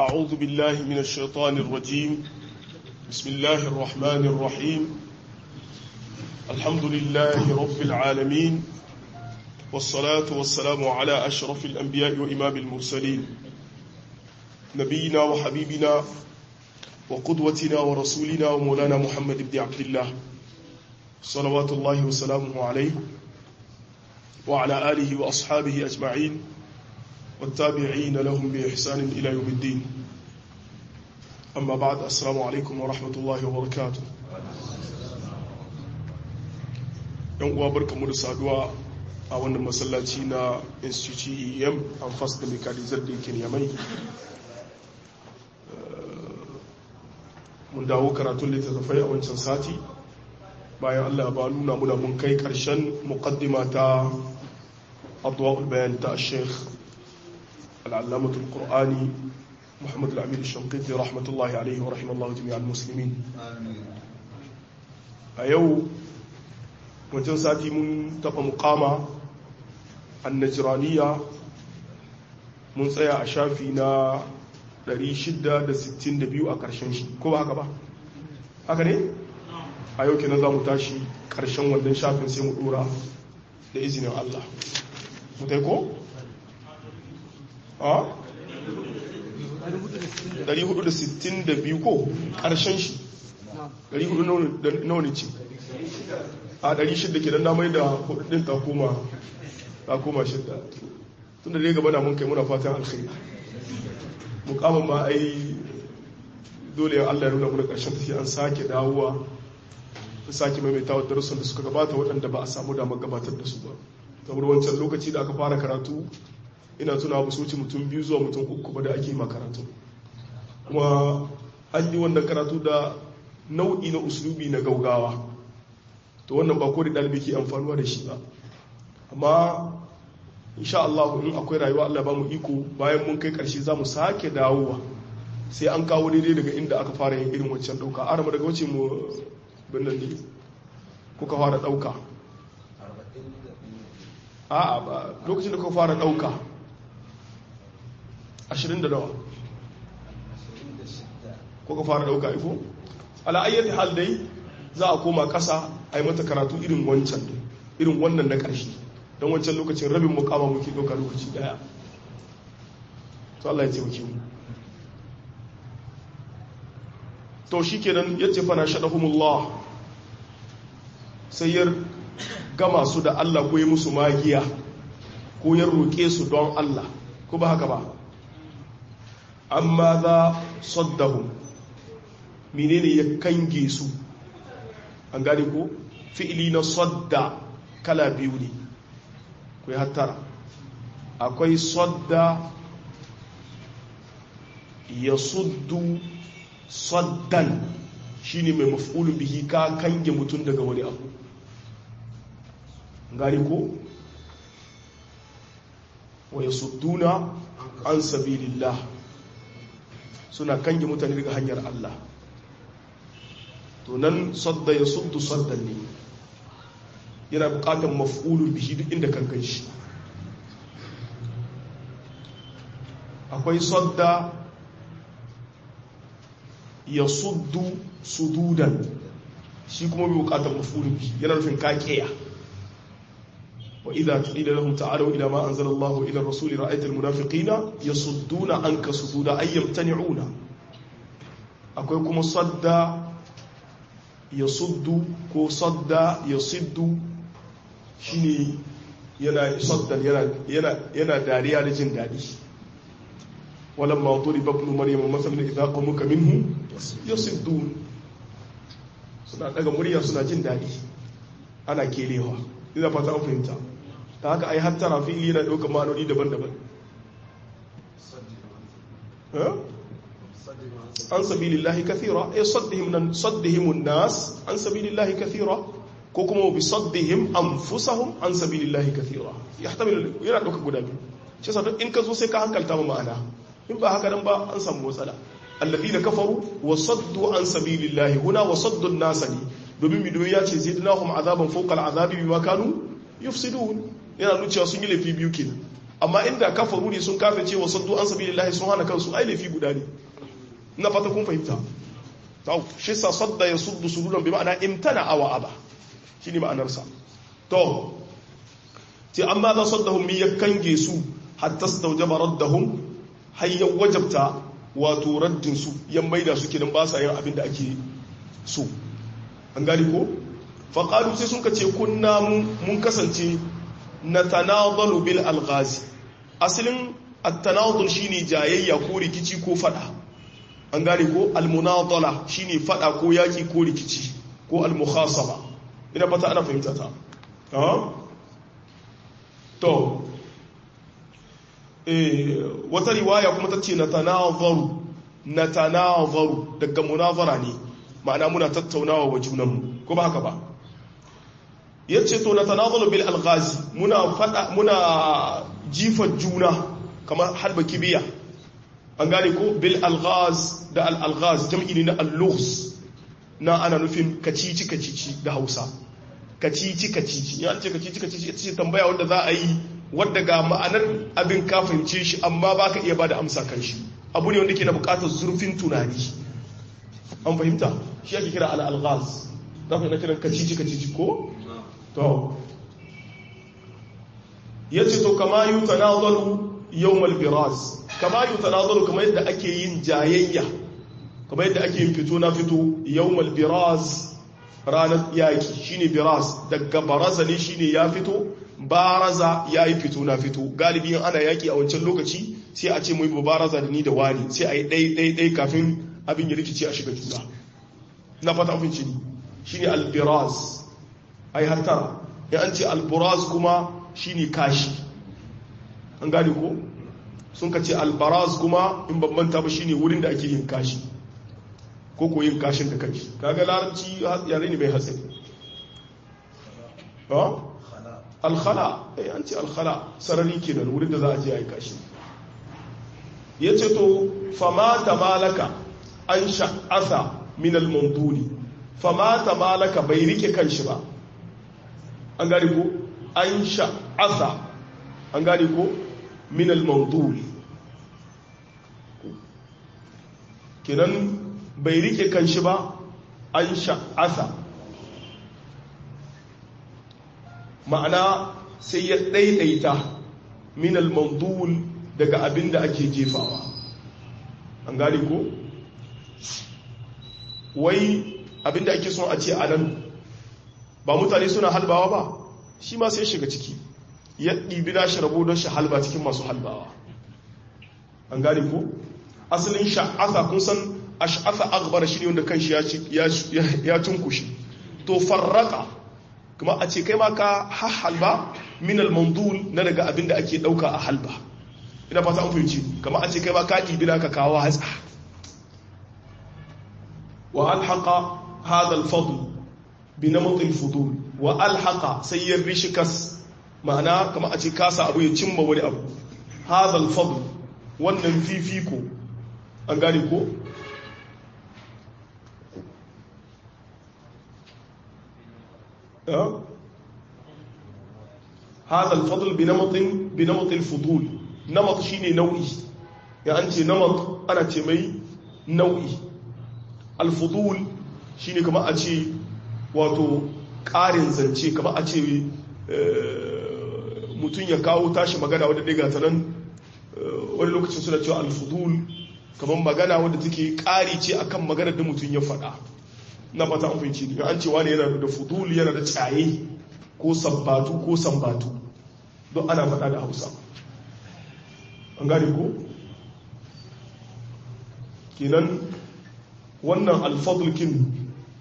أعوذ بالله من الشيطان الرجيم بسم الله الرحمن الرحيم الحمد لله رب العالمين والصلاة والسلام على أشرف الأنبياء وإمام المرسلين نبينا وحبيبنا وقدوتنا ورسولنا ومولانا محمد بن عبد الله صلوات الله وسلامه عليه وعلى آله وأصحابه أجمعين والتابعين لهم بإحسان إلى يوم الدين أما بعد السلام عليكم ورحمة الله وبركاته yan uwa barkamu da saduwa a wannan masallaci na institute em an fas da mekalizar da yake yamai mun dawo karatun littattafai a wancan sati bayan allah ba nuna muna mun kai karshen muqaddima ta adwa'ul bayan ta sheikh العلامة القرآني محمد الأمين الشنقيطي رحمة الله عليه ورحمة الله جميع المسلمين أيو wajen sati mun taɓa mukama annajiraniya mun tsaya a shafi na 662 a ƙarshen shi ko ba haka ba haka ne a yau kenan za mu tashi ƙarshen wannan shafin sai mu ɗora da izinin Allah mutai ko? 462 ko ƙarshen shi 400 nawa ne ce a 600 ke don damai da hudun ta koma ta koma shidda tun da dai gaba na mun kai muna fatan alkhairi mukamin ma ai dole ya Allah ya nuna muna ƙarshen tafiya an sake dawowa ta sake maimaita wa darussan da suka gabata waɗanda ba a samu damar gabatar da su ba saboda wancan lokaci da aka fara karatu ina tuna musu wuce mutum biyu zuwa mutum uku ba da ake makaratu kuma an yi wannan karatu da nau'i na usulubi na gaugawa to wannan ba ko da ɗalibi ke amfanuwa da shi ba amma insha Allah in akwai rayuwa Allah ba mu iko bayan mun kai ƙarshe za mu sake dawowa sai an kawo daidai daga inda aka fara yin irin wancan ɗauka arama daga wace mu binnan ne kuka fara ɗauka a'a ba lokacin da kuka fara ɗauka ashirin da nawa ko ka fara dauka ifo ala'ayyar hal dai za a koma kasa a yi mata karatu irin wancan irin wannan na ƙarshe don wancan lokacin rabin mukama muke ɗauka lokaci daya to Allah ya taimake mu to shi kenan ya ce fana shaɗahumullah sai ya gama su da Allah ko yi musu magiya ko ya roƙe su don Allah ko ba haka ba amma za saddahu menene ya kange su an gane ko fi'ili na sadda kala biyu ne ku yi hattara akwai sadda ya suddu saddan shine mai maf'ulun bihi ka kange mutum daga wani abu gane ko wa yasudduna an sabilillah suna kange mutane daga hanyar Allah to nan sadda ya suddu saddan ne yana bukatar maf'ulun bihi duk inda kan shi akwai sadda ya suddu sududan shi kuma bai bukatar maf'ulun bihi yana nufin kakeya وإذا قيل لهم تعالوا إلى ما أنزل الله إلى الرسول رأيت المنافقين يصدون عنك صدودا أي يمتنعون أكوكم صدى يصد كو صدى يصد شيني yana saddan yana yana dariya da jin dadi walamma duriba ibn maryam masalan idza qamuka minhu yasiddun suna daga murya suna jin dadi ana kelewa ina fata an fahimta ta haka ai hattara fi'ili yana ɗaukar ma'anoni daban-daban an sabilillahi kathira ay saddihim nan saddihim nas an sabilillahi kathira ko kuma bi saddihim anfusahum an sabilillahi kathira yahtamilu yana ɗaukar guda biyu shi yasa in ka zo sai ka hankalta ma ma'ana in ba haka nan ba an samu matsala alladhina kafaru wa saddu an sabilillahi huna wa saddu an-nas domin midoyi ya ce zidnahum azaban fawqa al-azabi bima kanu yufsidun yana nuna cewa sun yi laifi biyu kenan amma inda kafaru ne sun kafe cewa saddu an sabilillahi sun hana kansu ai laifi guda ne ina fata kun fahimta to shi sa sadda ya suddu sududan bi ma'ana imtana awa aba shine ma'anar sa to ti amma za saddahum mi yakange su hatta stawjaba raddahum hayya wajabta wato raddin su yan maida su kidan ba sa yin abin da ake so an gani ko faqalu sai sun kace kunna mun kasance natanadalu bil alghazi asalin at-tanadul shine jayayya ko rikici ko fada an gane ko al-munadala shine fada ko yaki ko rikici ko al-mukhasaba ina fata ana fahimta ta to eh wata riwaya kuma tace natanazaru natanazaru daga munazara ne ma'ana muna tattaunawa wa junanmu ko ba haka ba yace to natanazalu bil alghazi muna fada muna jifan juna kamar halba kibiya an gane ko bil alghaz da al alghaz jam'i ne na al-lughz na ana nufin kacici kacici da Hausa kacici kacici ya ce kacici kacici ita ce tambaya wanda za a yi wadda ga ma'anar abin ka fahimce shi amma baka iya bada amsa kan shi abu ne wanda ke na bukatar zurfin tunani an fahimta shi ake kira al alghaz za ku yi na kiran kacici kacici ko to yace to kama yutanazalu yawmal biraz kama yutanazalu kamar yadda ake yin jayayya kamar yadda ake yin fito na fito yawmal biraz ranar yaki shine biraz daga baraza ne shine ya fito baraza yayi fito na fito galibi ana yaki a wancan lokaci sai a ce mu yi baraza da ni da wani sai a yi ɗai ɗai ɗai kafin abin ya rikice a shiga juna na fata abinci ne shine albiraz ai hatta ya an ce alburaz kuma shine kashi an gane ko sun ka ce albaraz kuma in bambanta ba shine wurin da ake yin kashi ko ko yin kashin da kanshi kaga larabci yare ne mai hatsari ha alkhala eh an ce alkhala sarari kenan wurin da za a je a yi kashi yace to fama tamalaka an sha'asa min al-mawduli fama tamalaka bai rike kanshi ba an gane ko an sha'asa an gane ko min al-mawdul kenan bai rike kanshi ba an sha'asa ma'ana sai ya daidaita min al-mawdul daga abin da ake jefawa an gane ko wai abin da ake son a ce a nan ba mutane suna halbawa ba shi ma sai shiga ciki ya ɗibi na rabo don shi halba cikin masu halbawa an gane ko asalin sha'asa kun san ash'asa akbar shi ne wanda kan shi ya cunkushi to farraka kuma a ce kai ma ka halba min al-mandul na daga abin da ake ɗauka a halba ina fata an fahimci kama a ce kai ma ka ɗibi na ka kawo hatsa wa alhaqa hadha al-fadl bi namat al-fudul wa alhaqa sai ya rishi kas ma'ana kama a ce kasa abu ya cimma wani abu hadha al-fadl wannan fifiko an gane ko هذا الفضل بنمط بنمط الفضول نمط شيني نوعي يعني أنت نمط أنا تمي نوعي الفضول shine kama a ce wato ƙarin zance kama a ce mutum ya kawo tashi magana wadda ɗiga ta nan wani lokacin suna cewa alfudul kamar magana wadda take ƙari ce akan maganar da mutum ya faɗa na fata an fahimci ne an cewa ne yana da fudul yana da tsaye ko sabbatu ko sambatu don ana faɗa da hausa an gane ko kenan wannan alfadulkin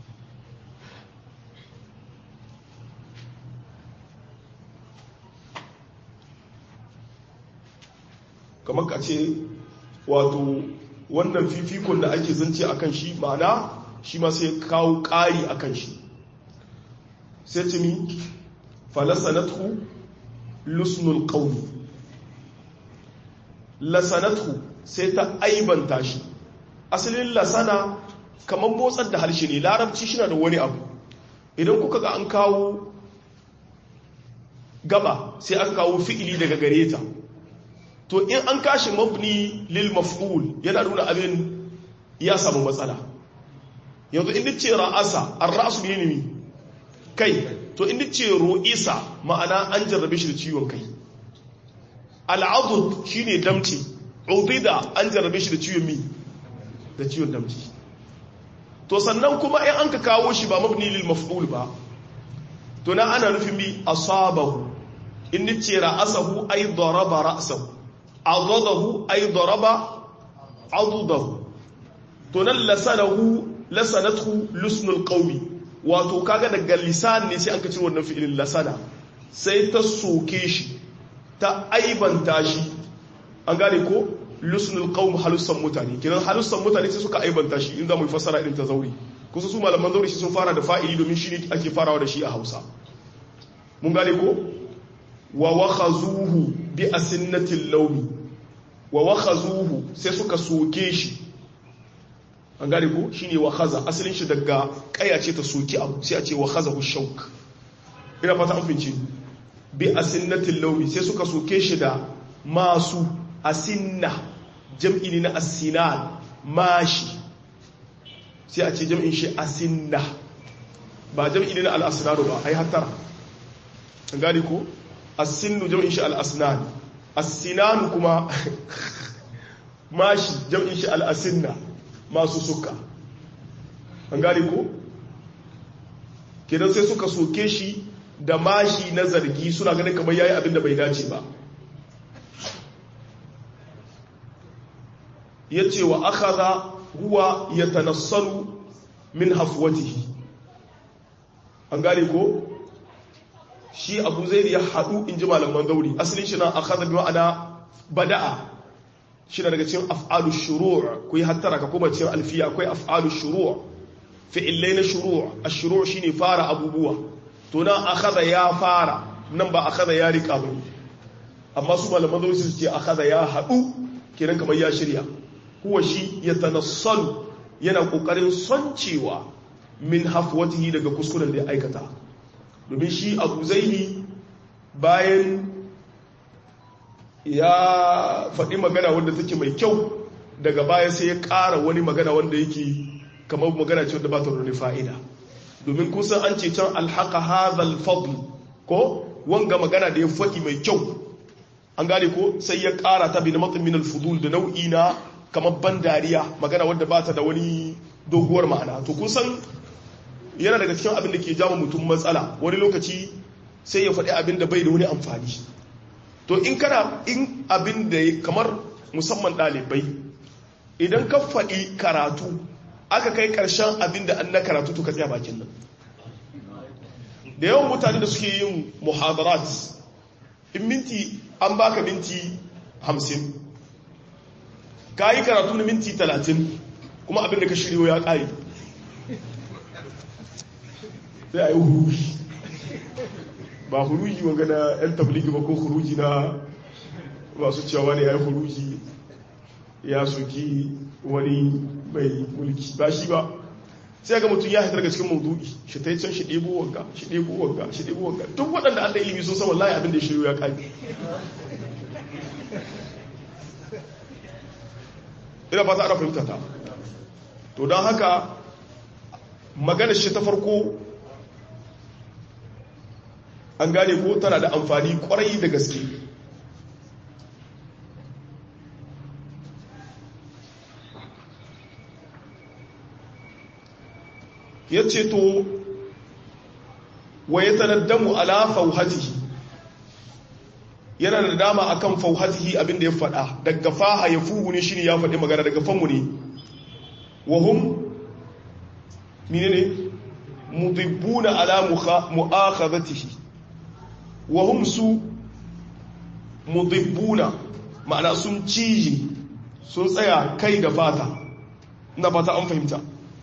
kamar ka ce wato wannan fifikon da ake zance a kan shi ma'ana shi ma sai kawo ƙari a kan shi sai tumi falasanatu lusnul ƙauni lasanatu sai ta aibanta shi asalin lasana kamar motsar da harshe ne larabci shi na da wani abu idan kuka ga an kawo gaba sai aka kawo fi'ili daga gare ta to in an kashi mabni lil maf'ul yana nuna abin ya samu matsala yanzu in ce ra'asa ar-ra'su ne ne kai to in ce ru'isa ma'ana an jarrabe shi da ciwon kai al'adud shine damci udida an jarrabe shi da ciwon mi da ciwon damci to sannan kuma in an ka kawo shi ba mabni lil maf'ul ba to na ana nufin bi asabahu in ce ra'asahu ay daraba ra'sahu adadahu ay daraba adudahu to nan lasanahu lasanathu lusnul qawmi wato kaga daga lisan ne sai an kace wannan fi'ilin lasana sai ta soke shi ta aibanta shi an gane ko lusnul qawm halussan mutane kiran halussan mutane sai suka aibanta shi in za mu fassara irin ta zauri kusa su malaman zauri sun fara da fa'ili domin shi ne ake farawa da shi a Hausa mun gane ko wa wakhazuhu bi asinnatil lawmi wa wakhazuhu sai suka soke shi an gane ko shine wakhaza asalin shi daga kaya ce ta soki abu sai a ce wakhazahu shawk ina fata an fince bi asinnatil lawmi sai suka soke shi da masu asinna jam'i ne na asinan mashi sai a ce jam'in shi asinna ba jam'i ne na al'asinanu ba ai hattara an gane ko asinu jam'in shi al'asnan asinanu kuma mashi jam'in shi al'asinna masu suka an gane ko kenan sai suka soke shi da mashi na zargi suna ganin kamar yayi abin da bai dace ba ya ce wa akhadha huwa yatanassalu min hafwatihi an gane ko shi abu zai ya haɗu in ji malaman zauri asalin shi na akhadha bi ma'ana bada'a shi daga cikin af'alu shuru' ku yi hattara ka kuma cikin alfiya akwai af'alu shuru' fi'illai na shuru' ash-shuru' shine fara abubuwa to nan akhadha ya fara nan ba akhadha ya rika ba amma su malaman zauri su ce akhadha ya haɗu kenan kamar ya shirya huwa shi ya tanassalu yana kokarin soncewa min hafwatihi daga kuskuren da ya aikata domin shi abu zaini bayan ya faɗi magana wanda take mai kyau daga baya sai ya ƙara wani magana wanda yake kamar magana ce wanda ba ta da fa'ida domin kusan an ce can alhaka hazal fadl ko wanga magana da ya faɗi mai kyau an gane ko sai ya ƙara ta bi na matsin min alfudul da nau'i na kamar ban dariya magana wadda ba ta da wani doguwar ma'ana to kun san yana daga cikin abin da ke jama mutum matsala wani lokaci sai ya faɗi abin da bai da wani amfani to in kana in abin da kamar musamman ɗalibai idan ka faɗi karatu aka kai ƙarshen abin da an na karatu to ka tsaya bakin nan da yawan mutane da suke yin muhadarat in minti an baka minti hamsin ka yi karatu na minti talatin kuma abin da ka shiryo ya ƙari sai a yi huruji ba huruji wanga na 'yan tabligi ba ko huruji na masu cewa ne ya yi huruji ya soki wani mai mulki ba shi ba sai ga mutum ya haifar daga cikin maudu'i shi ta yi can shi ɗebo wanga shi ɗebo wanga shi ɗebo wanga duk waɗanda an da ilimi sun san wallahi abin da ya shiryo ya ƙari ina fata ana fahimta ta to don haka maganar shi ta farko an gane ko tana da amfani kwarai da gaske ya ce to wa ya tanaddamu ala fauhatihi yana da dama akan fauhatihi abinda ya faɗa daga faha ya fuhu ne shine ya faɗi magana daga fanmu ne wa hum menene mudibbuna ala mu'akhadhatihi wa hum su mudibbuna ma'ana sun cije sun tsaya kai da fata ina fata an fahimta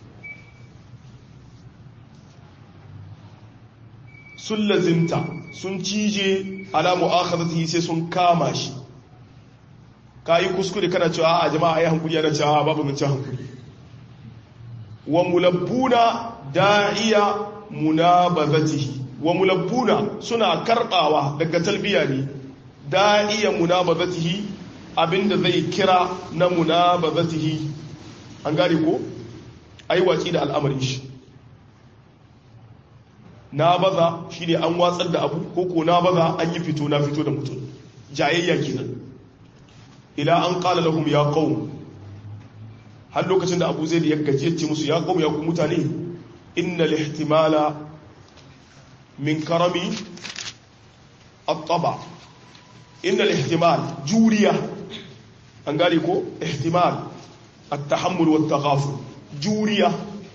sun lazimta sun cije ala mu'akhadhatihi sai sun kama shi kai kuskure kana cewa a jama'a ayi hankuri yana cewa babu mun ci hankuri wa mulabbuna da'iya munabazatihi wa mulabbuna suna karbawa daga talbiya ne da'iya munabazatihi abinda zai kira na munabazatihi an gane ko ai watsi da al'amarin shi na baza shine an watsar da abu ko ko na baza an yi fito na fito da mutum jayayya kenan ila an qala lahum ya qaum har lokacin da Abu Zaid ya gaje ce musu ya qaum ya ku mutane innal ihtimala min karami at-taba innal ihtimal juriya an gane ko ihtimal at-tahammul wat-taghaful juriya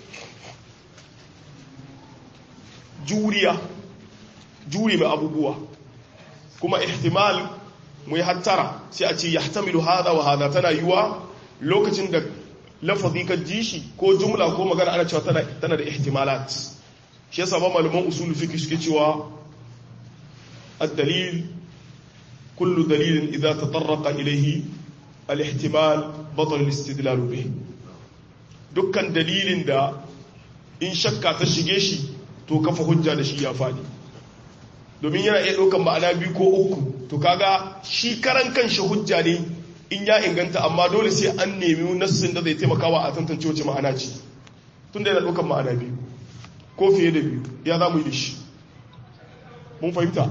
juriya juri mai abubuwa kuma ihtimal mu hattara sai a ce yahtamilu hada wa hada tana yiwa lokacin da lafazi ka ji shi ko jumla ko magana ana cewa tana tana da ihtimalat shi yasa ba malaman usul fiqh suke cewa ad-dalil kullu dalilin idza tatarraqa ilayhi al-ihtimal batal al-istidlal bih dukkan dalilin da in shakka ta shige shi to kafa hujja da shi ya faɗi domin yana iya ɗaukan ma'ana biyu ko uku to kaga shi karan kanshi hujja ne in ya inganta amma dole sai an nemi nassin da zai taimakawa a tantance wace ma'ana ce tun da yana ɗaukan ma'ana biyu ko fiye da biyu ya za mu yi da shi mun fahimta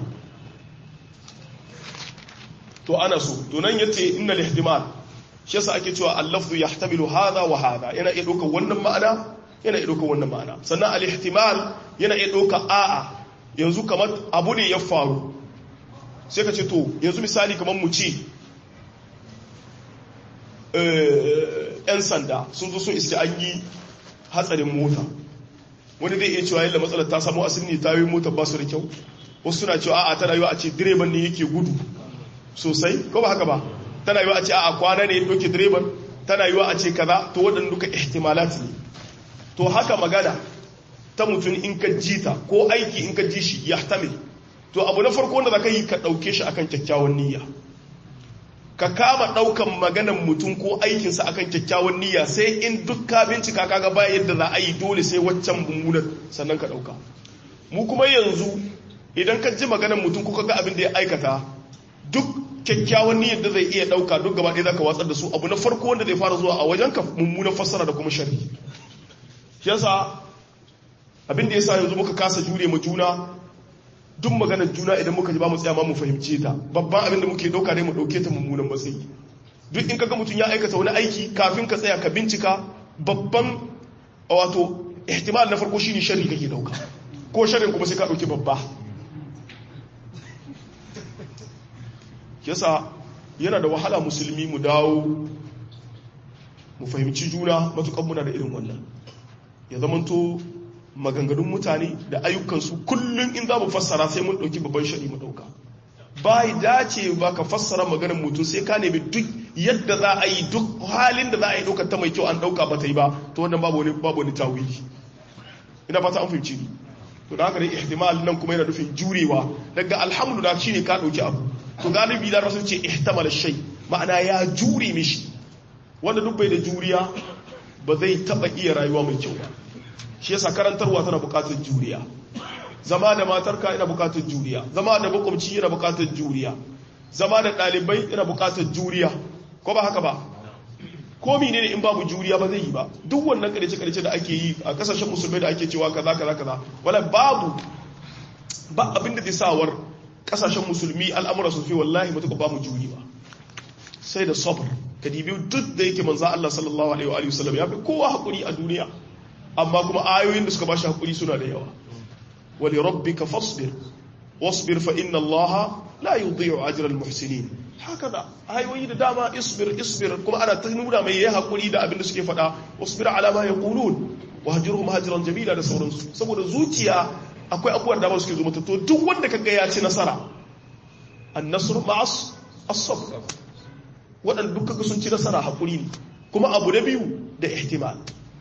to ana so to nan yace innal ihtimal shi yasa ake cewa al-lafzu yahtamilu hadha wa hadha yana iya ɗaukan wannan ma'ana yana iya ɗauka wannan ma'ana sannan al-ihtimal yana iya ɗauka a'a yanzu kamar abu ne ya faru sai ka ce to yanzu misali kamar mu ce yan sanda sun zo sun iske an yi hatsarin mota wani zai iya cewa yadda matsalar ta samu asiri ne tayoyin mota ba su da kyau wasu suna cewa a'a tana yiwa a ce direban ne yake gudu sosai ko ba haka ba tana yiwa a ce a'a kwana ne ya ɗauke direban tana yiwa a ce kaza to waɗanda duka ihtimalat ne to haka magana ta mutum in ka ji ta ko aiki in ka ji shi ya tamil to abu na farko wanda za ka yi ka ɗauke shi akan kyakkyawan niyya ka kama ɗaukan maganan mutum ko aikinsa akan kyakkyawan niyya sai in duk ka bincika kaga ba yadda za a yi dole sai waccan mummunan sannan ka ɗauka mu kuma yanzu idan ka ji maganan mutum ko ka ga abin da ya aikata duk kyakkyawan niyyar da zai iya ɗauka duk gaba ɗaya za ka watsar da su abu na farko wanda zai fara zuwa a wajen ka mummunan fassara da kuma sharri yasa abin da yasa yanzu muka kasa jure mu juna duk maganar juna idan muka ji ba mu tsaya ma mu fahimce ta babban abin da muke dauka ne mu dauke ta mummunan matsayi duk in kaga mutum ya aikata wani aiki kafin ka tsaya ka bincika babban wato ihtimal na farko shine sharri kake dauka ko sharrin kuma sai ka dauki babba yasa yana da wahala musulmi mu dawo mu fahimci juna matukan muna da irin wannan ya zamanto maganganun mutane da ayyukansu kullum in za mu fassara sai mun ɗauki babban shari mu ɗauka ba yi dace ba ka fassara maganin mutum sai ka nemi duk yadda za a yi duk halin da za a yi ɗaukar ta mai kyau an ɗauka ba ta yi ba to wannan babu wani babu wani tawili ina fata an fahimci ni to da haka dai ihtimal nan kuma yana nufin jurewa daga alhamdulillah shine ka ɗauki abu to galibi da rasul ce ihtamala shay ma'ana ya jure mishi wanda duk bai da juriya ba zai taba iya rayuwa mai kyau ba shi yasa karantarwa tana bukatar juriya zama da matarka yana bukatar juriya zama da makwabci yana bukatar juriya zama da ɗalibai yana bukatar juriya ko ba haka ba ko ne in babu juriya ba zai yi ba duk wannan karice karice da ake yi a kasashen musulmai da ake cewa kaza kaza kaza wala babu ba abinda zai sawar kasashen musulmi al'amura su fi wallahi mutuka ba mu juri ba sai da sabr ka dibi duk da yake manzo Allah sallallahu alaihi wa sallam ya fi kowa hakuri a duniya amma kuma ayoyin da suka bashi hakuri suna da yawa wali rabbika fasbir wasbir fa inna allaha la yudhi'u ajra al muhsinin hakaza ayoyi da dama isbir isbir kuma ana ta nuna mai yayi hakuri da abin da suke faɗa wasbir ala ma yaqulun wahjurhum hajran jamila da sauransu saboda zuciya akwai abubuwan da ba suke zo mata to duk wanda kaga ya ci nasara an-nasru ma'as as-sabr waɗanda duk kaga sun ci nasara hakuri ne kuma abu na biyu da ihtimal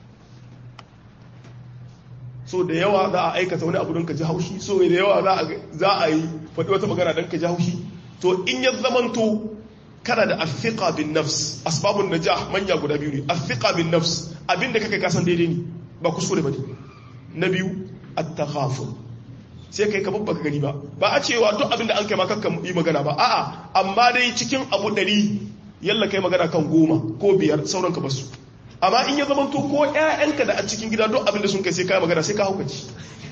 so da yawa za a aikata wani abu don ka ji haushi so da yawa za a yi faɗi wata magana don ka ji haushi to in ya zamanto kana da afiqa bin nafs asbabun najah manya guda biyu ne afiqa bin nafs abinda kake kasan daidai ne ba kuskure bane na biyu at-taghaful sai kai ka babbaka gani ba ba a cewa duk abinda an kai ma kakka yi magana ba a'a amma dai cikin abu ɗari yalla kai magana kan goma ko biyar sauran ka basu amma in ya zamanto ko ƴaƴanka da a cikin gida duk abin da sun kai sai kai magana sai ka haukaci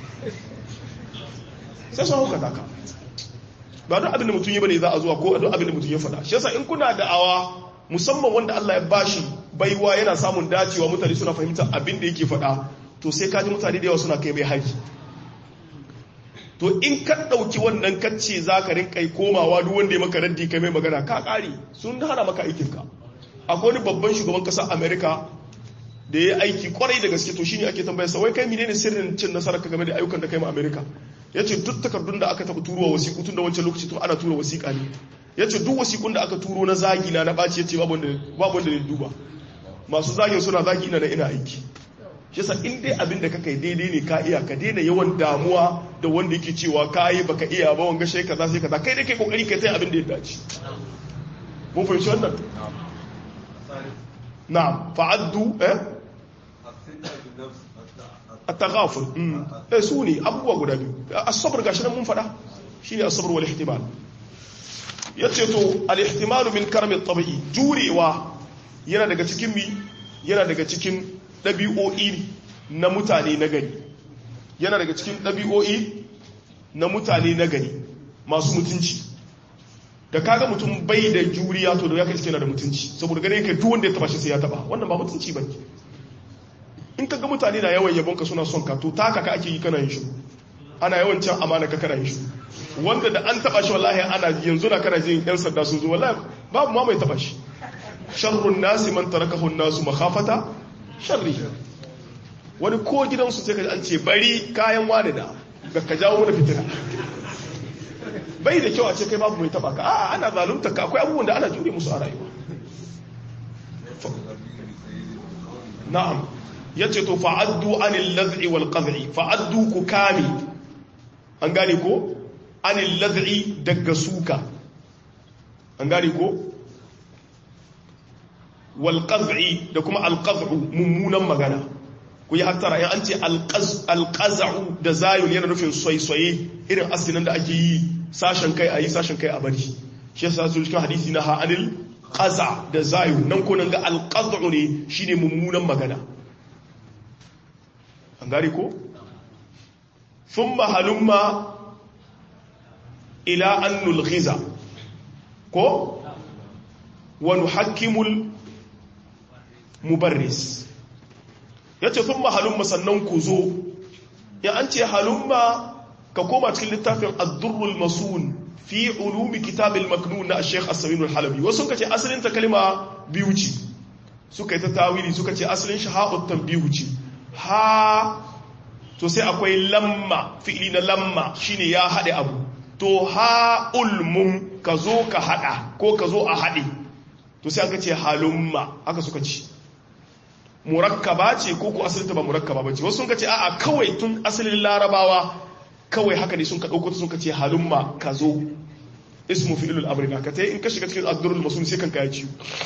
sai sun haukata ka ba duk abin da mutum yi bane za a zuwa ko duk abin da mutum ya faɗa shi yasa in kuna da'awa musamman wanda Allah ya bashi baiwa yana samun dacewa mutane suna fahimtar abin da yake faɗa to sai kaji mutane da yawa suna kai mai haji to in ka ɗauki wannan kacce za ka rinka komawa duk wanda ya maka raddi kai mai magana ka ƙari sun hana maka aikinka akwai wani babban shugaban ƙasar amerika da ya aiki kwarai da gaske to shine ake tambayarsa wai kai menene sirrin cin nasarar ka game da ayyukan da kai ma amerika ya ce duk takardun da aka taɓa turowa wasiƙu tun da wancan lokaci tun ana tura wasiƙa ne ya ce duk wasiƙun da aka turo na zagi na na ɓaci ya ce babu wanda ne duba masu zagin suna zagi ina na ina aiki shi sa in dai abin da ka kai daidai ne ka iya ka daina yawan damuwa da wanda yake cewa ka yi baka iya ba wanga shai kaza sai kaza kai dai kai kokari kai sai abin da ya dace mun fahimci wannan na'am fa'addu eh at-taghaful eh su ne abubuwa guda biyu as-sabr gashi nan mun faɗa shine as-sabr wal ihtimal yace to al-ihtimal min karmi at-tabi'i jurewa yana daga cikin mi yana daga cikin ɗabi'o'i na mutane na gari yana daga cikin ɗabi'o'i na mutane na gari masu mutunci da kaga mutum bai da juriya to da ya kai cikin da mutunci saboda gane ka duk wanda ya taba shi sai ya taba wannan ba mutunci ba in ka ga mutane na yawan yabon ka suna son ka to taka ka ake yi kana yin shi ana yawan can amana ka kana yin shi wanda da an taba shi wallahi ana yanzu na kana jin yan sanda sun zo wallahi babu ma mai taba shi sharrun nasi man tarakahu nasu makhafata sharri wani ko gidansu sai ka an ce bari kayan wani da ga ka jawo mana fitina bai da kyau a ce kai babu mai taba ka a'a ana zalunta ka akwai abubuwan da ana jure musu a rayuwa na'am yace to fa'addu anil lad'i wal qad'i fa'addu ku kame an gane ko anil lad'i daga suka an gane ko wal qad'i da kuma al qad'u mummunan magana ku yi hattara in an ce al qaz'u da zayun yana nufin soyayye irin asinan da ake yi sashen kai ayi sashen kai a bari shi yasa su cikin hadisi na ha'anil qaza da zayun nan ko nan ga al qad'u ne shine mummunan magana an gari ko thumma halumma ila an nulghiza ko wa nuhakkimul mubarris yace thumma halumma sannan ku zo ya an ce halumma ka koma cikin littafin ad-durrul masun fi ulumi kitab al-maknun na Sheikh As-Samin al-Halabi wasu kace asalin ta kalma biyu ce suka yi ta tawili suka ce asalin shi ha'ut tanbihu ce ha to sai akwai lamma fi'ili na lamma shine ya haɗe abu to ha ulmun ka zo ka haɗa ko ka zo a haɗe to sai aka ce halumma aka suka ci murakkaba ce ko ko asalinta ba murakkaba ba ce wasu sun ka ce a'a kawai tun asalin larabawa kawai haka ne sun ka ɗauko sun ka ce halumma ka zo ismu fi'ilul amri na ka ta in ka shiga cikin addurul masun sai kan kaya ciwo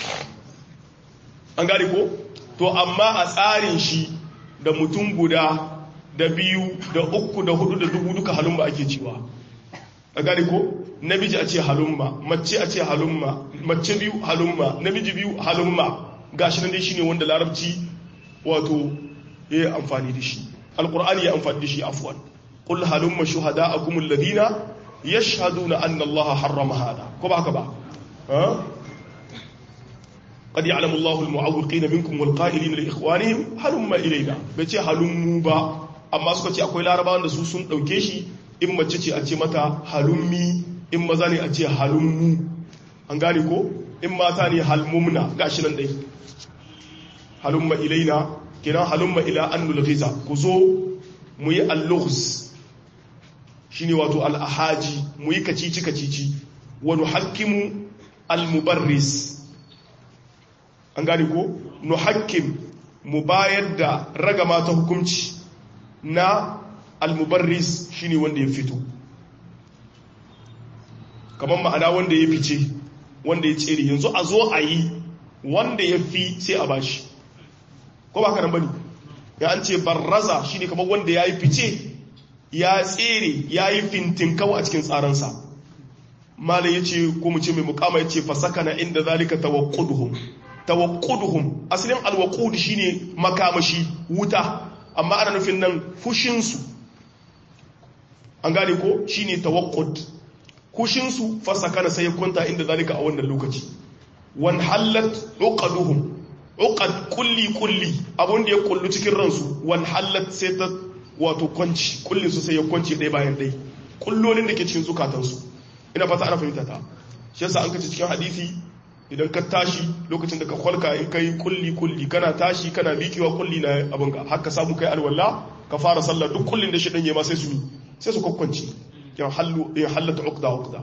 an gane ko to amma a tsarin shi da mutum guda da biyu da uku da hudu da dubu duka halumma ake cewa a gane ko namiji a ce halumma mace a ce halumma mace biyu halumma namiji biyu halumma gashi nan dai shine wanda larabci wato ya yi amfani da shi alkur'ani ya amfani da shi afwan qul halumma shuhada'akum alladhina yashhaduna anna allaha harrama hada ko ba haka ba قد يعلم الله المعوقين منكم والقائلين لاخوانهم هلم الينا bace halummu ba amma suka ce akwai larabawan da su sun dauke shi in mace ce a ce mata halummi in maza ne a ce halummu an gane ko in mata ne halmumna gashi nan dai halumma ilaina kina halumma ila annul ghiza ku zo mu yi al-lughz shine wato al-ahaji mu yi kacici kacici wa nuhakkimu al-mubarris an gane ko nuhakkim mu bayar da ragama ta hukunci na almubarris shine wanda ya fito kamar ma'ana wanda ya fice wanda ya tsere yanzu a zo a yi wanda ya fi sai a bashi ko ba kanan bane ya an ce barraza shine kamar wanda ya yi fice ya tsere ya yi fintin kawo a cikin tsaransa malam yace ko mu ce mai mukama yace fasakana inda zalika tawaqquduhum tawaqquduhum asalin alwaqud shine makamashi wuta amma ana nufin nan fushin su an gane ko shine tawaqqud kushin su fasakana sai ya kwanta inda zalika a wannan lokaci wan hallat uqaduhum uqad kulli kulli abun da ya kullu cikin ransu wan hallat sai ta wato kwanci kullin su sai ya kwanci ɗaya bayan ɗaya kullolin da ke cikin zukatansu ina fata ana fahimta ta shi yasa an kace cikin hadisi idan ka tashi lokacin da ka kwalka in kai kulli kulli kana tashi kana miƙewa kulli na abin ka har ka samu kai alwala ka fara sallah duk kullin da shi dan ma sai su yi sai su kwakkwanci yan hallu ya hallata uqda uqda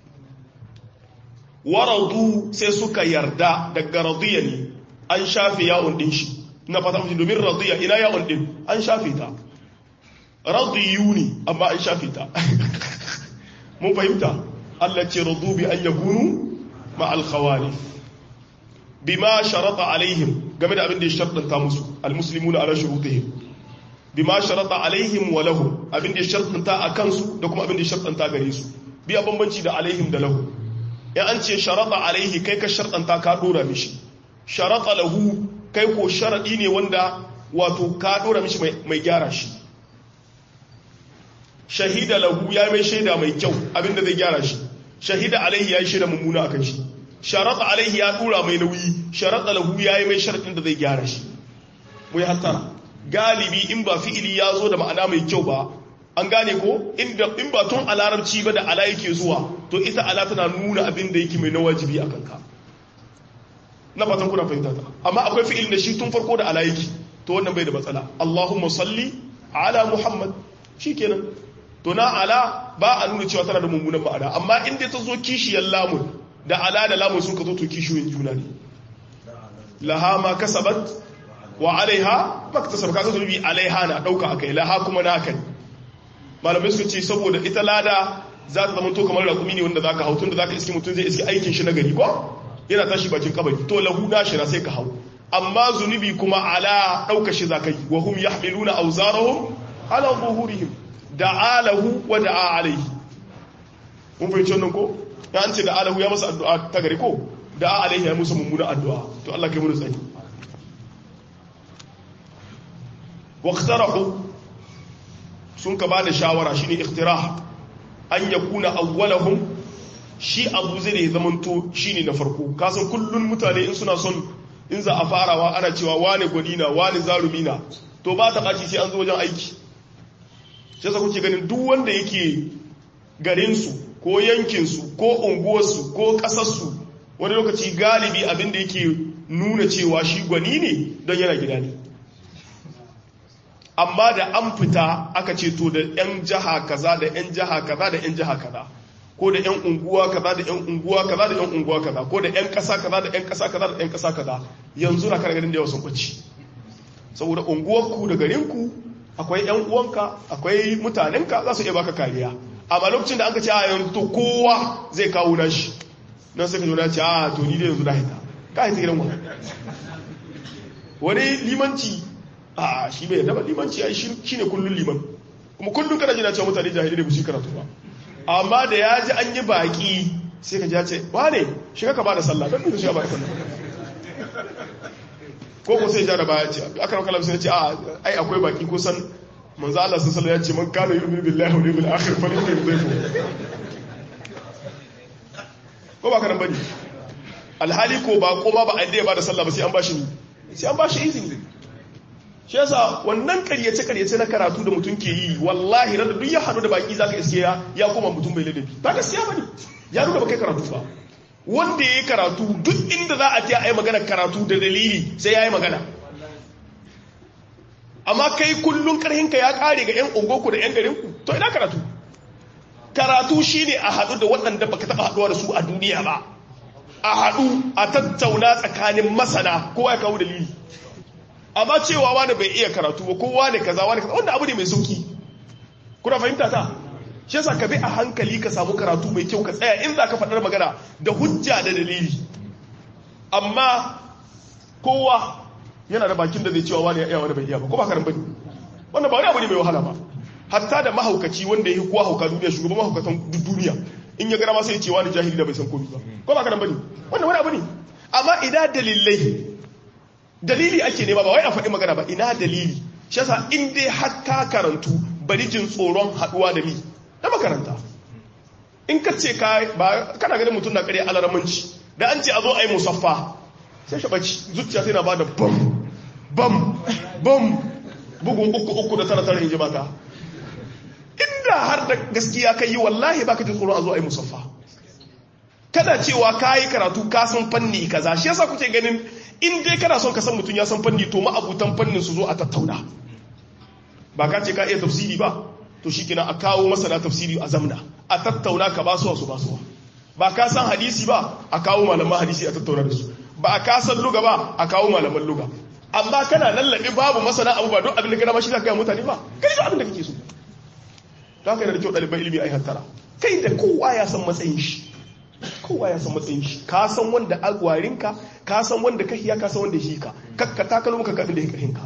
waradu sai suka yarda daga radiya ne an shafe yawon din shi ina fata mu domin radiya ina yawon din an shafe ta radiyu ne amma an shafe ta mun fahimta Allah ce radu bi an yakunu ma al-khawalif bima sharata alaihim game da abin da ya shartanta musu al-muslimuna ala shurutihim bima sharata alaihim wa lahum abin da ya shartanta akan su da kuma abin da ya shartanta gare su biya bambanci da alaihim da lahu in an ce sharata alaihi kai ka shartanta ka dora mishi sharata lahu kai ko sharadi ne wanda wato ka dora mishi mai gyara shi shahida lahu ya mai shaida mai kyau abinda zai gyara shi shahida alaihi ya yi shaida mummuna akan shi sharata alaihi ya dora mai nauyi sharata lahu ya yi mai sharadin da zai gyara shi mu yi hattara galibi in ba fi'ili ya zo da ma'ana mai kyau ba an gane ko inda in ba tun a larabci ba da ala yake zuwa to ita ala tana nuna abin da yake mai na wajibi a kanka na fatan kuna fahimta ta amma akwai fi'il da shi tun farko da ala yake to wannan bai da matsala Allahumma salli ala Muhammad shikenan to na ala ba a nuna cewa tana da mummunan ma'ana amma inda ta zo kishiyar lamun da ala da lamun sun ka zo to kishiyoyin juna ne laha ma kasabat wa alaiha maktasab kaga zunubi alaiha na dauka akai laha kuma naka ne malamai suka ce saboda ita lada za ta zama to kamar rakumi ne wanda zaka hau tun da zaka iske mutum zai iske aikin shi na gari ko yana tashi bakin kabari to lahu na shi sai ka hau amma zunubi kuma ala dauka shi zakai wa hum yahmiluna awzarahum ala zuhurihim da'a lahu wa da'a alaihi mun fahimci wannan ko ya an ce da'a lahu ya masa addu'a ta gari ko da'a alaihi ya musa mummuna addu'a to Allah kai mu tsani waqtarahu sun ka bada shawara shine ikhtirah an yakuna awwalahum shi abu zai ne zamanto shine na farko kasan kullun mutane in suna son in za a farawa ana cewa wane gwanina wane zarumina to ba ta ɓaci sai an zo wajen aiki shi yasa kuke ganin duk wanda yake garinsu ko yankinsu ko unguwarsu ko ƙasarsu wani lokaci galibi abin da yake nuna cewa shi gwani ne don yana gida ne amma da an fita aka ce to da 'yan jiha kaza da 'yan jiha kaza da 'yan jiha kaza ko da 'yan unguwa kaza da 'yan unguwa kaza da 'yan unguwa kaza ko da 'yan kasa kaza da 'yan kasa kaza da 'yan kasa kaza yanzu na kan ganin da yawa sun kwaci saboda unguwarku da garinku akwai 'yan uwanka akwai mutanenka za su iya baka kariya amma lokacin da aka ce a yanzu to kowa zai kawo nashi nan sai ka zo na ce a to ni da yanzu na hita ka hita gidan wani wani limanci a shi bai yadda ba limanci ai shi ne kullun liman kuma kullun kana jina cewa mutane jahili da musu karatu ba amma da ya ji an yi baki sai ka ji ce ba ne shiga ka ba da sallah don nuna shiga ba da sallah ko ko sai ja da baya ce aka rauka lamsa ya ce a ai akwai baki ko san manzo Allah sun sallah ya ce man kana yu'minu billahi wal yawmil akhir fa lahu yudhifu ko ba karan bane alhali ko ba ko ma ba a ya ba da sallah ba sai an bashi sai an bashi izini shi yasa wannan karyace karyace na karatu da mutum ke yi wallahi rada duk ya hadu da baki zaka iske ya ya koma mutum bai ladabi ba gaskiya bane ya nuna ba kai karatu ba wanda yayi karatu duk inda za a ce ai magana karatu da dalili sai yayi magana amma kai kullun karhinka ya kare ga yan ungoku da yan garinku to ina karatu karatu shine a hadu da waɗanda baka taba haduwa da su a duniya ba a hadu a tattauna tsakanin masana kowa ya kawo dalili amma cewa wani bai iya karatu ba kowa ne kaza wani kaza wanda abu ne mai sauki kuna fahimta ta shi yasa ka bi a hankali ka samu karatu mai kyau ka tsaya in za ka faɗar magana da hujja da dalili amma kowa yana da bakin da zai cewa wani ya iya wani bai iya ba ko ba karan bane wannan ba wani abu ne mai wahala ba hatta da mahaukaci wanda ya yi kowa hauka duniya shugaban mahaukatan duk duniya in ya gara ma sai ya ce wani jahili da bai san komai ba ko ba ka nan bane wannan wani abu ne amma ina dalilai dalili ake nema ba wai a faɗi magana ba ina dalili shi yasa in dai har ka karantu bari jin tsoron haɗuwa da mi da makaranta in ka ce ka ba kana ganin mutum na ƙarya alaramanci da an ce a zo a yi musaffa sai shi ɓaci zuciya sai na ba da bam bam bam bugun uku uku da tara tara in ji mata inda har da gaskiya kai yi wallahi baka jin tsoron a zo a yi musaffa kada cewa ka yi karatu ka san fanni kaza shi yasa kuke ganin in dai kana son ka san mutum ya san fanni to ma'abutan fannin su zo a tattauna ba ka ce ka iya tafsiri ba to shi kina a kawo masana tafsiri a zamna a tattauna ka ba suwa su ba suwa ba ka san hadisi ba a kawo malaman hadisi a tattauna da su ba a ka san luga ba a kawo malaman luga amma kana lallabe babu masana abu ba don abin da kana mashi za ka yi mutane ba kai da abin da kake so don haka yana da kyau ɗaliban ilimi a yi hattara kai da kowa ya san matsayin shi kowa ya san matsayin shi ka san wanda agwarinka ka san wanda ka hiya ka san wanda shi ka kakka takalo maka kafin da ya kahinka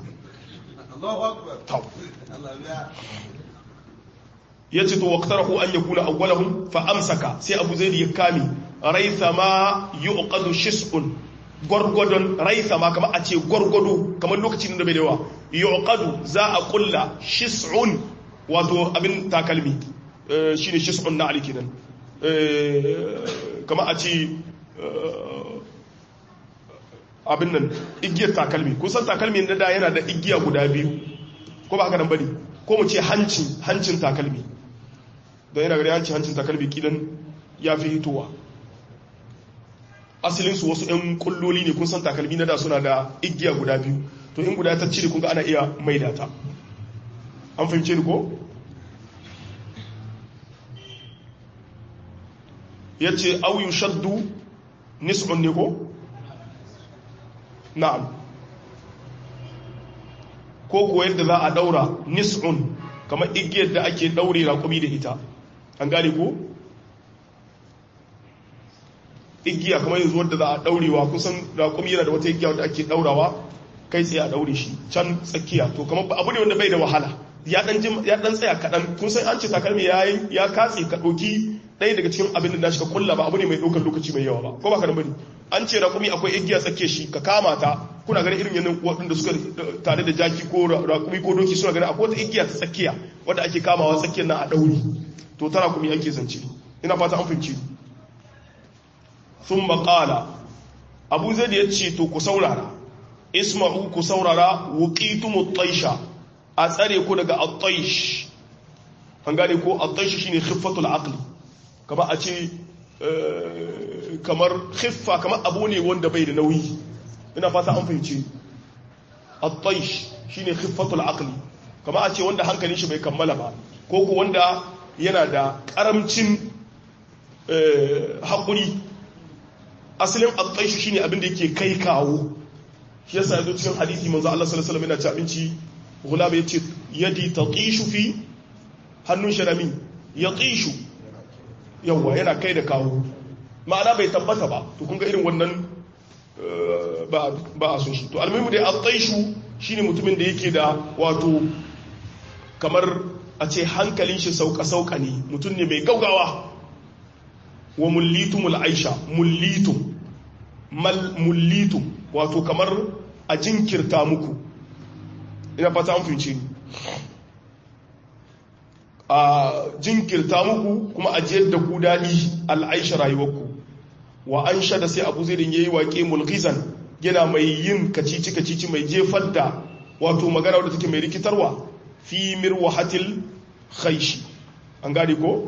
ya ce to waqtarahu an yakuna awwalahum fa amsaka sai abu zaid ya kame raitha ma yuqadu shis'un gwargwadon raitha ma kamar a ce gwargwado kamar lokacin da bai da yawa yuqadu za a kulla shis'un wato abin takalmi shine shis'un na alikinan kama a ce abin nan igiyar takalmi kusan takalmi na da yana da igiya guda biyu ko ba haka nan bane ko mu ce hancin hancin takalmi don yana gari hancin hancin takalmi kidan ya fi hitowa asalinsu wasu 'yan kulloli ne kun san takalmi na da suna da igiya guda biyu to in guda ta cire kun ga ana iya maida ta an fahimce ni ko ya ce auyu shaddu nis'un ne ko? na'am ko kuwa yadda za a daura nis'un kamar igiyar da ake daure raƙumi da ita an gane ko? igiya kamar yanzu wadda za a daurewa kusan raƙumi yana da wata igiya wadda ake daurawa kai tsaye a daure shi can tsakiya to kamar abu ne wanda bai da wahala ya dan tsaya kaɗan kun san an ce takalmi ya katse ka ɗauki ɗaya daga cikin abin da shi ka kulla ba abu ne mai ɗaukar lokaci mai yawa ba ko ba ka da bane an ce raƙumi akwai igiya tsake shi ka kama ta kuna ganin irin yanin waɗanda suka tare da jaki ko raƙumi ko doki suna ganin akwai wata igiya ta tsakiya wadda ake kamawa tsakiyar na a ɗauri to ta raƙumi ake zance ina fata an fahimci sun maƙala abu zai da ya ce to ku saurara isma'u ku saurara wuƙitumu taisha a tsare ku daga at-taish an gane ko at-taish shine khiffatul aqli kama a ce kamar khiffa kamar abu ne wanda bai da nauyi ina fata an fahimci at-taish shine khiffatul aqli kama a ce wanda hankalin shi bai kammala ba ko ko wanda yana da karamcin haƙuri asalin at-taish shine abin da yake kai kawo shi yasa yazo cikin hadisi manzo Allah sallallahu alaihi wasallam yana ci abinci gulam yace yadi tatishu fi hannun sharami yatishu yawa yana kai da kawo ma'ana bai tabbata ba to kun ga irin wannan ba ba a so shi to almuhimu dai at-taishu shine mutumin da yake da wato kamar a ce hankalin shi sauka sauka ne mutum ne mai gaugawa wa mullitumul aisha mullitum mal mullitum wato kamar a jinkirta muku ina fata an fince ni a jinkirta muku kuma a jiyar da ku daɗi al'aisha rayuwarku wa an da sai abu zai ya yi waƙe mulkizan yana mai yin kacici-kacici mai jefar da wato magana wadda take mai rikitarwa fi mirwahatil khaishi an gane ko?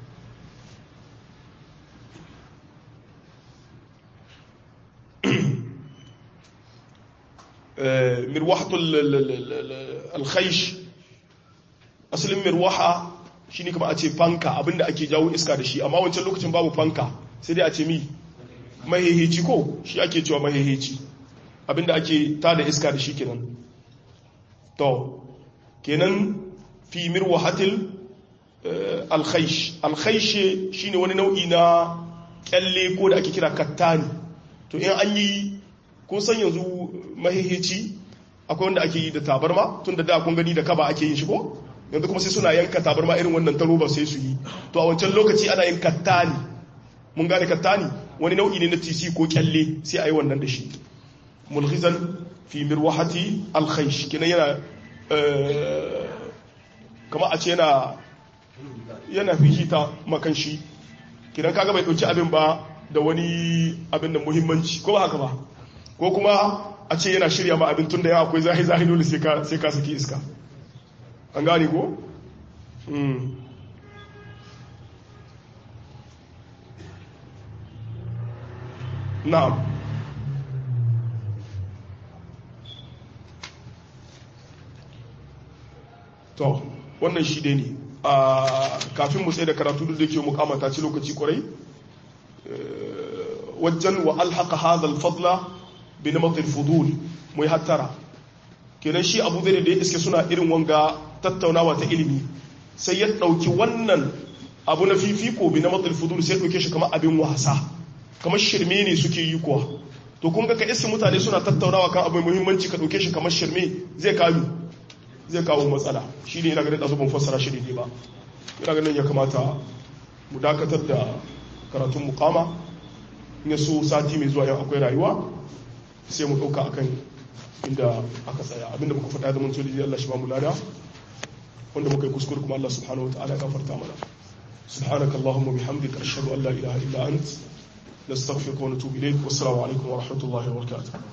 mirwahatul alkhaish asalin mirwaha shine kuma a ce fanka abinda ake jawo iska da shi amma wancan lokacin babu fanka sai dai a ce mi mahiheci ko shi ake cewa mahiheci abinda ake tada iska da shi kenan to kenan fi mirwahatil alkhaish alkhaish shine wani nau'i na kyalle ko da ake kira kattani to in an yi kun san yanzu mahihici akwai wanda ake yi da tabarma tun da da kun gani da kaba ake yin shi ko yanzu kuma sai suna yanka tabarma irin wannan ta roba sai su yi to a wancan lokaci ana yin kattani mun gane kattani wani nau'i ne na tisi ko kyalle sai a yi wannan da shi mulhizan fi mirwahati alkhaish kinan yana kama a ce yana yana fihita makan shi kinan kaga bai dauki abin ba da wani abin da muhimmanci ko ba haka ba ko kuma a ce yana shirya ma abin tun da yawa akwai zahi zahi dole sai ka saki iska an gane ko? na'am to wannan shi dai ne a kafin mu tsaye da karatu duk da ke mukamata ci lokaci kwarai wajen wa alhaka hadha fadla bi namat al-fudul mu yi hattara kenan shi abu zai da ya iske suna irin wanga tattaunawa ta ilimi sai ya dauki wannan abu na fifiko bi namat al-fudul sai ya dauke shi kamar abin wasa kamar shirme ne suke yi kuwa to kun ga ka iske mutane suna tattaunawa kan abin muhimmanci ka dauke shi kamar shirme zai kawo zai kawo matsala shi ne ina ganin da ban fassara shi ne ba ina ganin ya kamata mu dakatar da karatun mukama in so sati mai zuwa yau akwai rayuwa sai mu ɗauka akan inda aka tsaya abinda muka faɗa da mun so da Allah shi ba mu lada wanda muka yi kuskure kuma Allah subhanahu wa ta'ala ya gafarta mana سبحانك اللهم وبحمدك أشهد أن لا إله إلا أنت نستغفرك ونتوب إليك والسلام عليكم ورحمة الله وبركاته